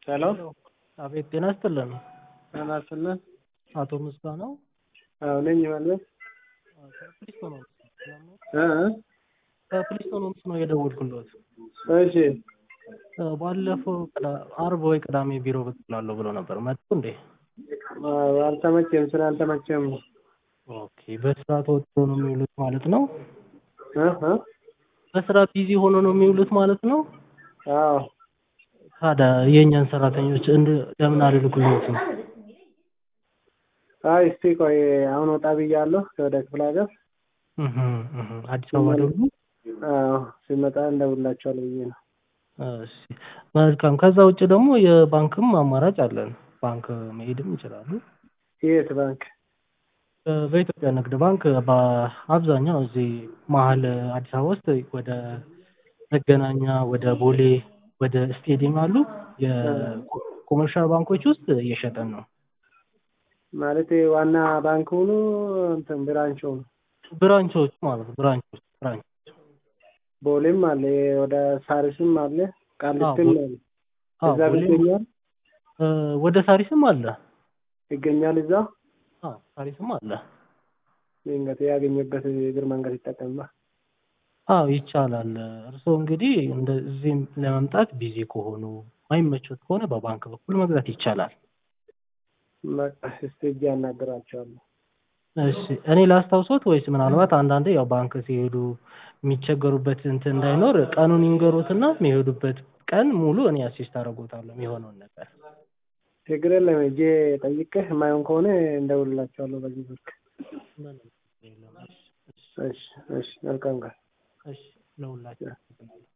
ሄሎ አቤት ጤና ይስጥልን። ጤና ይስጥልን። አቶ ምስጋናው አዎ ነኝ ማለት ከፕሊስቶን ሆምስ እ ከፕሊስቶን ሆምስ ነው የደወልኩለት። እሺ ባለፈው ቅዳ- አርብ ወይ ቅዳሜ ቢሮ ብቅ እላለሁ ብሎ ነበር። መጡ እንዴ? አዎ፣ አልተመቸም፣ ስራ አልተመቸም። ኦኬ። በስራ ተወጥሮ ነው የሚውሉት ማለት ነው? እ እ በስራ ቢዚ ሆኖ ነው የሚውሉት ማለት ነው? አዎ ታዲያ የእኛን ሰራተኞች እንድ ለምን አልልኩሎትም? አይ እስቲ ቆይ አሁን ወጣ ብያለሁ ወደ ክፍለ ሀገር። እህ እህ አዲስ አበባ ደግሞ አዎ ሲመጣ እንደውላቸዋለሁ ብዬ ነው። እሺ መልካም። ከዛ ውጭ ደግሞ የባንክም አማራጭ አለን። ባንክ መሄድም ይችላሉ። የት ባንክ? በ- በኢትዮጵያ ንግድ ባንክ በአብዛኛው እዚህ መሀል አዲስ አበባ ውስጥ ወደ መገናኛ፣ ወደ ቦሌ፣ ወደ ስቴዲየም አሉ የኮመርሻል ባንኮች ውስጥ እየሸጠን ነው። ማለት ዋና ባንክ ሆኖ እንትን ብራንች ሆኖ ብራንቾች ማለት ነው። ብራንቾች ብራንች ቦሌም አለ፣ ወደ ሳሪስም አለ፣ ቃሊቲም ቦሌ- አለ። አዎ፣ እዛ ቦሌም ይገኛል እ፣ ወደ ሳሪስም አለ። ይገኛል እዛ አዎ ሳሪስም አለ። እንግዲህ ያገኘበት እግር መንገድ ይጠቀምባ። አዎ ይቻላል። እርስዎ እንግዲህ እንደዚህም ለመምጣት ቢዚ ከሆኑ ማይመቾት ከሆነ በባንክ በኩል መግዛት ይቻላል። በቃ እስቲ እጅ ያናግራቸዋለሁ። እሺ እኔ ላስታውሶት ወይስ ምናልባት አንዳንዴ ያው ባንክ ሲሄዱ የሚቸገሩበት እንትን እንዳይኖር ቀኑን ይንገሩትና የሚሄዱበት ቀን ሙሉ እኔ አሲስት አደርጎታለሁ የሚሆነውን ነገር። ችግር የለም ሂጄ ጠይቄህ የማይሆን ከሆነ እንደውልላቸዋለሁ በዚህ ስልክ። ምንም የለም። እሺ፣ እሺ፣ እሺ እሺ መልካም ቀን። እሺ ለሁላችሁ